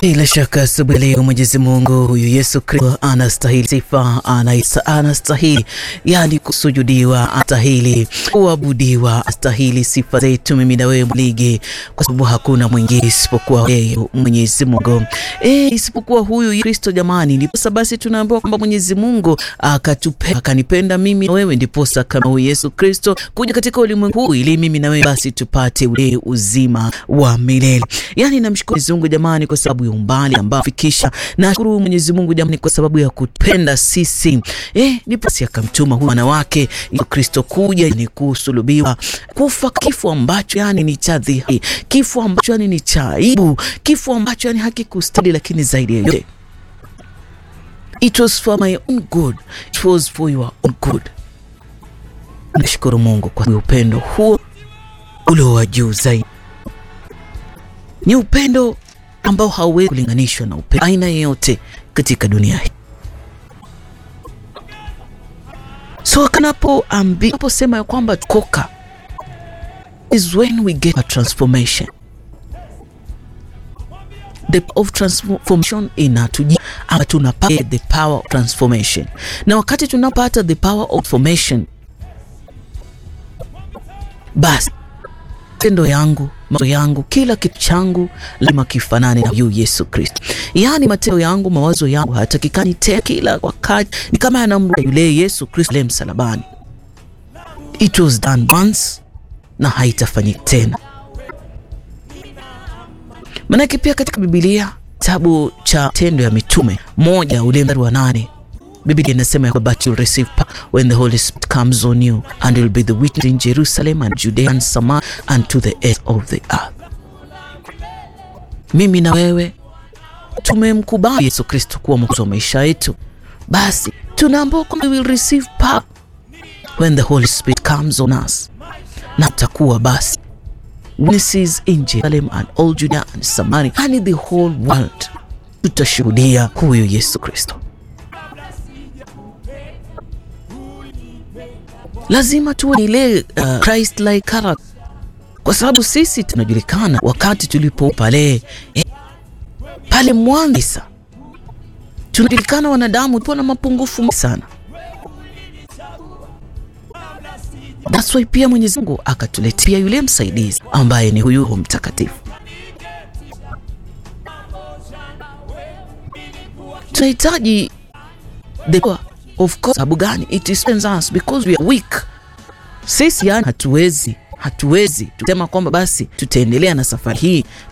Bila shaka asubuhi leo Mwenyezi Mungu huyu Yesu Kristo anastahili sifa, anaisa, anastahili yani kusujudiwa, anastahili kuabudiwa, anastahili sifa zetu mimi na wewe mligi, kwa sababu hakuna mwingine isipokuwa yeye Mwenyezi Mungu e, isipokuwa huyu Kristo jamani. Ndiposa basi tunaambiwa kwamba Mwenyezi Mungu akatupenda akanipenda mimi na wewe, ndiposa kama huyu Yesu Kristo kuja katika ulimwengu huu ili mimi na wewe basi tupate ule uzima wa milele. Yani namshukuru Mwenyezi Mungu jamani kwa sababu ya umbali ambao fikisha. Nashukuru Mwenyezi Mungu jamani kwa sababu ya kutupenda sisi. Eh, ndipo si akamtuma huyu mwana wake Yesu Kristo kuja ni kusulubiwa, kufa kifo ambacho yani ni cha dhihaki, kifo ambacho yani ni cha aibu, kifo ambacho yani hakikustahili, lakini zaidi ya yote it was for my own good, it was for your own good. Nashukuru Mungu kwa upendo huo ulio wa juu zaidi. Ni upendo ambao hauwezi kulinganishwa na upendo aina yeyote katika dunia hii. So kanapoambiposema ya kwamba tukoka is when we get a transformation the power of transformation inatuji ama tunapata the power of transformation, na wakati tunapata the power of transformation, basi matendo yangu mawazo yangu kila kitu changu lazima kifanane na huyu Yesu Kristo. Yaani matendo yangu mawazo yangu hayatakikani tena kila wakati ni kama yanamrudia yule Yesu Kristo le msalabani. It was done once na haitafanyika tena. Manake pia katika Biblia kitabu cha Tendo ya Mitume moja ule mstari wa nane Biblia inasema ya but you'll receive power when the Holy Spirit comes on you and you'll be the witness in Jerusalem and Judea and Samaria and to the end of the earth. Mimi na wewe tumemkubali Yesu Kristo kuwa mwokozi wa maisha yetu, basi tunaambiwa kwamba we will receive power when the Holy Spirit comes on us, na tutakuwa basi witnesses in Jerusalem and all Judea and Samaria and the whole world. Tutashuhudia huyu Yesu Kristo. Lazima tuwe ile uh, Christ like character, kwa sababu sisi tunajulikana wakati tulipo pale eh, pale mwanzo tunajulikana wanadamu tupo na mapungufu sana. That's why pia Mwenyezi Mungu akatuletea yule msaidizi ambaye ni huyu Roho Mtakatifu. Tunahitaji the power of course. Sababu gani? It is us because we are weak. Sisi yani hatuwezi hatuwezi tusema kwamba basi tutaendelea na safari hii